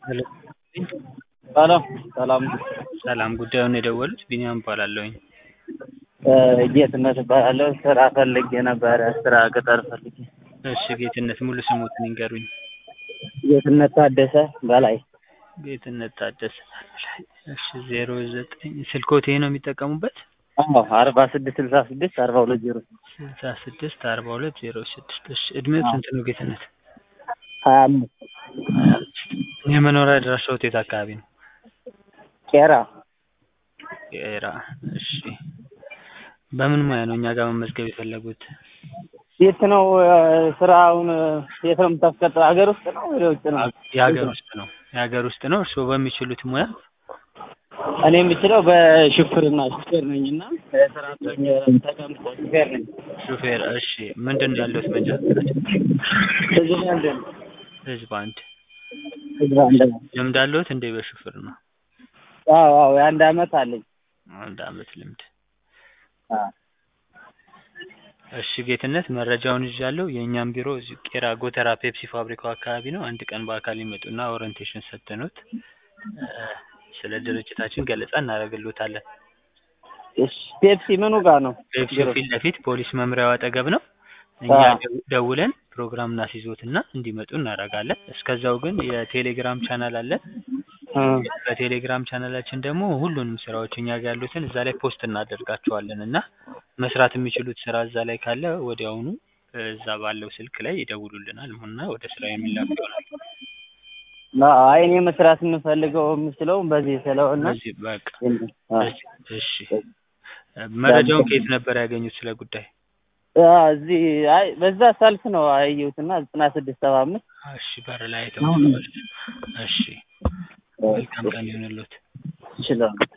ሄሎ ሰላም ሰላም ሰላም ጉዳዩን የደወሉት ቢኒያም እባላለሁኝ። ጌትነት እባላለሁ። ስራ ፈልጌ ነበረ። ስራ ቅጠር ፈልጌ። እሺ ጌትነት ሙሉ ስሙትን ይንገሩኝ። ጌትነት ታደሰ በላይ ጌትነት ታደሰ እሺ ዜሮ ዘጠኝ ስልኮት ይሄ ነው የሚጠቀሙበት? አዎ አርባ ስድስት ስልሳ ስድስት አርባ ሁለት ዜሮ ስልሳ ስድስት አርባ ሁለት ዜሮ ስድስት እሺ እድሜው ስንት ነው ጌትነት? ሀያ አምስት የመኖሪያ አድራሻዎት የት አካባቢ ነው? ቄራ ቄራ እሺ በምን ሙያ ነው እኛ ጋር መመዝገብ የፈለጉት? የት ነው ስራውን የት ነው የምታስቀጥረው? ሀገር ውስጥ ነው ወደ ውጭ ነው? የሀገር ውስጥ ነው የሀገር ውስጥ ነው። እርስዎ በሚችሉት ሙያ እኔ የምችለው በሹፍርና ሹፌር ነኝ እና ስራ ተቀምጦ ሹፌር ነኝ። ሹፌር እሺ ምንድን ነው ያለሁት መንጃ ፈቃድ? ህዝብ አንድ ነው። ህዝብ አንድ ህዝብ አንድ ነው። ልምድ አለሁት እንዴ በሹፍርና? አዎ አዎ የአንድ አመት አለኝ። አንድ አመት ልምድ አዎ እሺ ጌትነት መረጃውን ይዣለሁ። የእኛም ቢሮ እዚሁ ቄራ ጎተራ ፔፕሲ ፋብሪካው አካባቢ ነው። አንድ ቀን በአካል ይመጡና ኦሪንቴሽን ሰጥተኖት ስለ ድርጅታችን ገለጻ እናደርግልዎታለን። እሺ ፔፕሲ ምኑ ጋር ነው? ፔፕሲው ፊት ለፊት ፖሊስ መምሪያው አጠገብ ነው። እኛ ደው- ደውለን ፕሮግራም እናስይዞትና እንዲመጡ እናደርጋለን። እስከዛው ግን የቴሌግራም ቻናል አለን። እ በቴሌግራም ቻናላችን ደግሞ ሁሉንም ስራዎች እኛ ጋር ያሉትን እዛ ላይ ፖስት እናደርጋቸዋለን እና መስራት የሚችሉት ስራ እዛ ላይ ካለ ወዲያውኑ እዛ ባለው ስልክ ላይ ይደውሉልናል እና ወደ ስራ የሚላክ ይሆናል። አይ እኔ መስራት የምፈልገው የምችለው በዚህ ስለሆነ በዚህ በቃ አ እሺ መረጃውን ከየት ነበር ያገኙት ስለ ጉዳይ? አ እዚህ አይ በዛ ሰልፍ ነው አየሁትና ዘጠና ስድስት ሰባ አምስት እሺ በር ላይ አይተው እሺ መልካም ቀን ይሁንልዎት። ይችላል